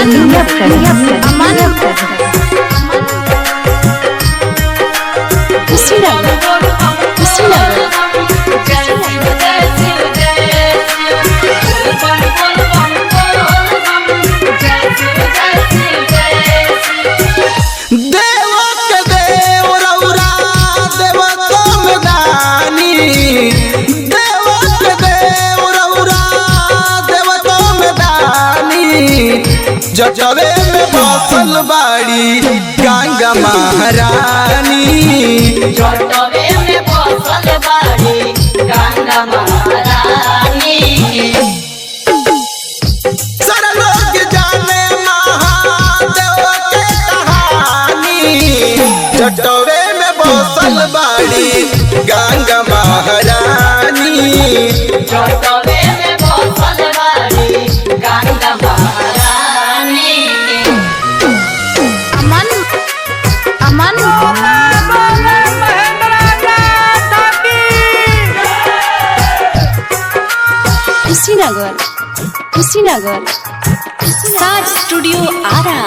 India present. Aman Kushinagar. Kushinagar. देव के देव रौरा देव तुम दानी देव के देव रौरा देव तुम दानी जजवे में बसल बाड़ी गंगा महारानी सारा लोग जाने महादेव के कहानी जटवे में बसल बाड़ी गंगा महारानी Aman Aman Kushinagar. Kushinagar. Star Studio Ara.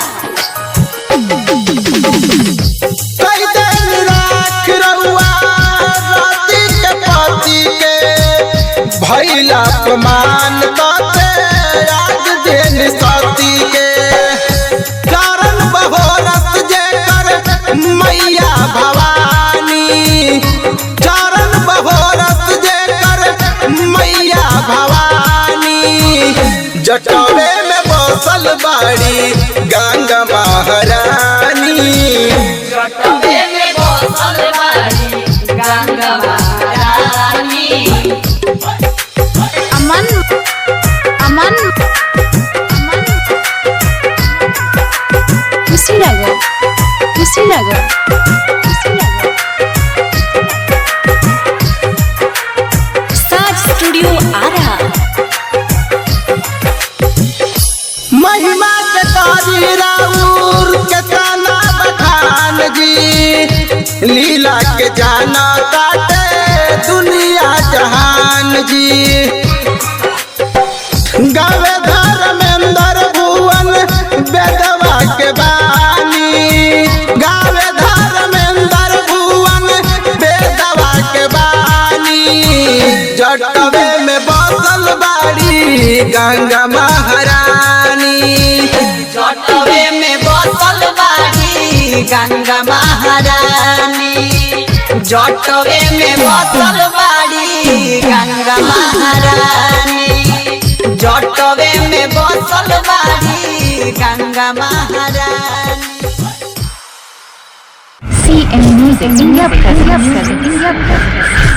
कई दिन राख रउआ राती के पति के भैला अपमान करते आज दिन सती के कारण बहोरस जे कर मैया भवानी कारण बहोरस जे कर मैया भवानी जटवे में बसल बाड़ी गंगा महारानी Aman Aman Aman Kushinagar. Kushinagar. Kushinagar. Star Studio Ara. महिमा के तारी राउर के ताना बखान जी लीला के जाना काटे दुनिया जहान जी गावे धर्मेंद्र भुवन बेदवा के बानी गावे धर्मेंद्र भुवन बेदवा के बानी जटवे में बसल बाड़ी गंगा महारानी जटवे में बसल बाड़ी गंगा महारानी जटवे में बसल बाड़ी गंगा महारानी जटवे में बसल बाड़ी गंगा महारानी CM Music India present. India present.